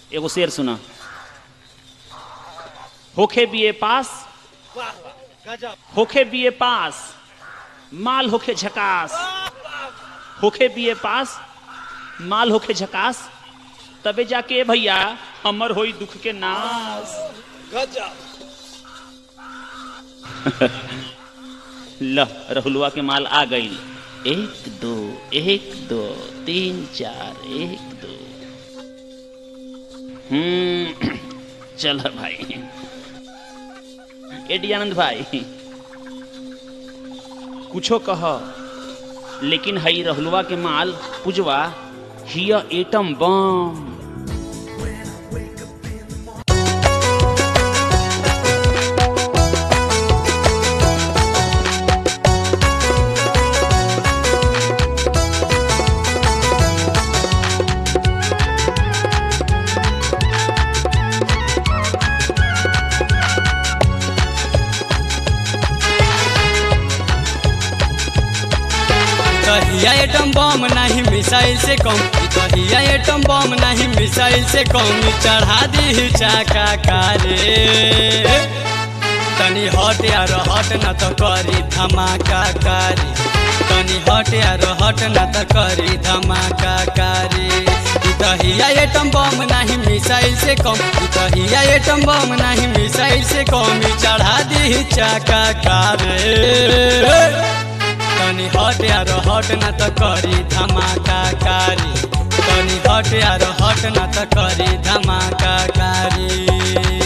एगो शेर सुना होखे बीए पास वाह वाह गजब होखे बीए पास माल होखे झकास होखे बीए पास माल होखे झकास तबे जाके भैया हमर होई दुख के नाश गजब ल रहुलवा के माल आ गई एक दो एक दो तीन चार एक दो हम्म चल भाई एडी आनंद भाई कुछो कह लेकिन हई रहुलवा के माल पुजवा हिया एटम बम कहिया एटम बम नहीं मिसाइल से कम कहिया एटम बम नहीं मिसाइल से कम चढ़ा दी चाका कारे तनी हट यार हट न तो करी धमाका कारी तनी हट यार हट न तो करी धमाका कारी ई कहिया एटम बम नहीं मिसाइल से कम ई कहिया एटम बम नहीं मिसाइल से कम चढ़ा दी चाका कारे तनी हट यार हट न त करी धमाका कारी तनी हट यार हट न त करी धमाका कारी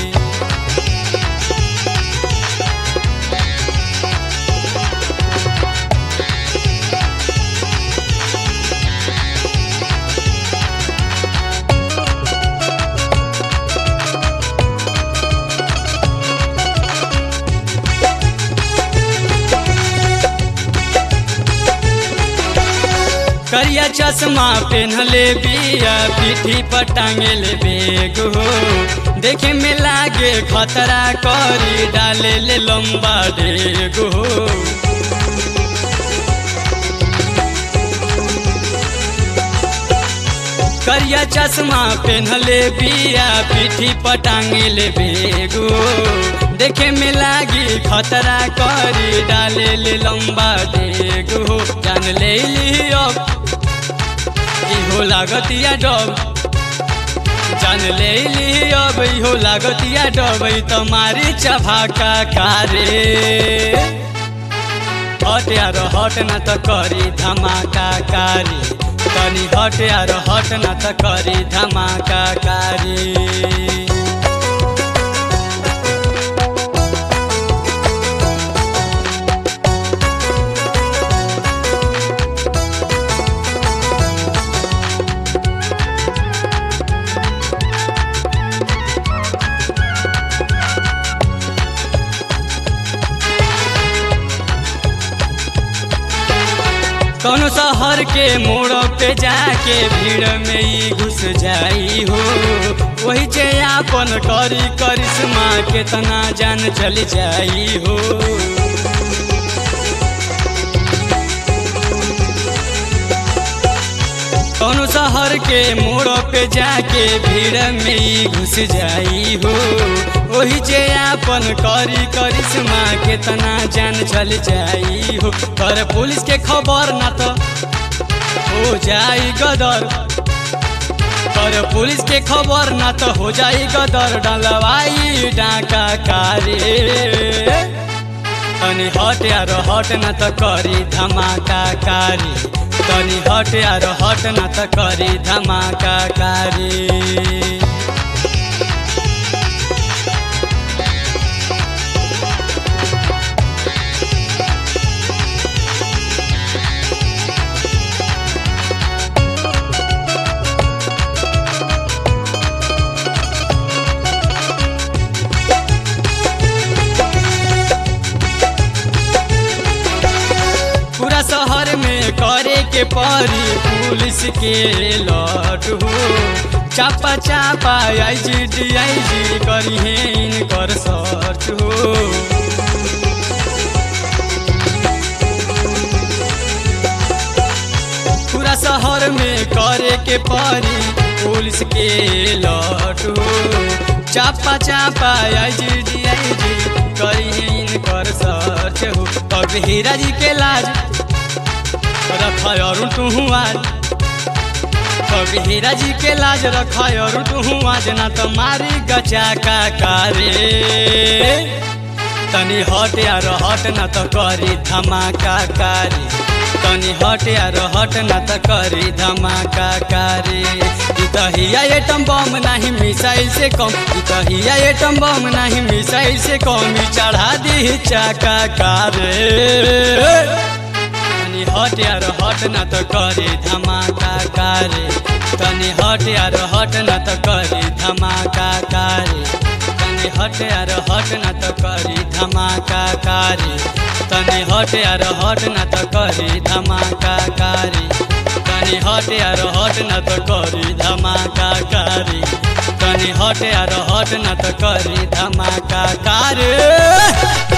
करिया चश्मा पेन्हले बिया पीठी पर टांगले बेग हो देखे में लागे खतरा करी डाले ले लंबा डेग हो करिया चश्मा पेन्हले बिया पीठी पर टांगले बेग हो देखे में लागी खतरा करी डाले ले लंबा डेग हो जान ले ली अब इहो लागतिया डब जान ले ली अब इहो लागतिया डब ई तो मारी चभाका कारे हट यार हट न त करी धमाका कारी तनी हट यार हट न त करी धमाका कारी कौन शहर के मोड़ पे जाके भीड़ में ही घुस जाई हो वही जे आपन करी करिश्मा केतना जान चल जाई हो कौन शहर के मोड़ पे जाके भीड़ में ही घुस जाई हो वही जे आपन करी करिश्मा केतना जान चल जाई हो पर पुलिस के खबर ना तो हो जाई गदर पर पुलिस के खबर ना तो हो जाई गदर डलवाई डाका कारे तनी हट यार हट न त करी धमाका कारी तनी हट यार हट न त करी धमाका कारी पूरा शहर में करे के परी पुलिस के लट हो चापा चापा आई जी डी आई जी करी है इनकर सर्च हो पूरा शहर में करे के परी पुलिस के लट हो चापा चापा आई जी डी आई जी करी इनकर सर्च हो अब हीरा जी के लाज रख और तू आज अब हीरा जी के लाज रख और तू आज ना तो मारी गचा का कारे तनी हट यार हट न त करी धमाका कारी तनी हट यार हट न त करी धमाका कारी ई त हिया एटम बम नाही मिसाइल से कम ई त हिया एटम बम नाही मिसाइल से कम ई चढ़ा दी चाका कारे तनी हट यार हट न त करी धमाका कारी तनी हट यार हट न त करी धमाका कारी तनी हट यार हट न त करी धमाका कारी तनी हट यार हट न त करी धमाका कारी तनी हट यार हट न त करी धमाका कारी तनी हट यार हट न त करी धमाका कारी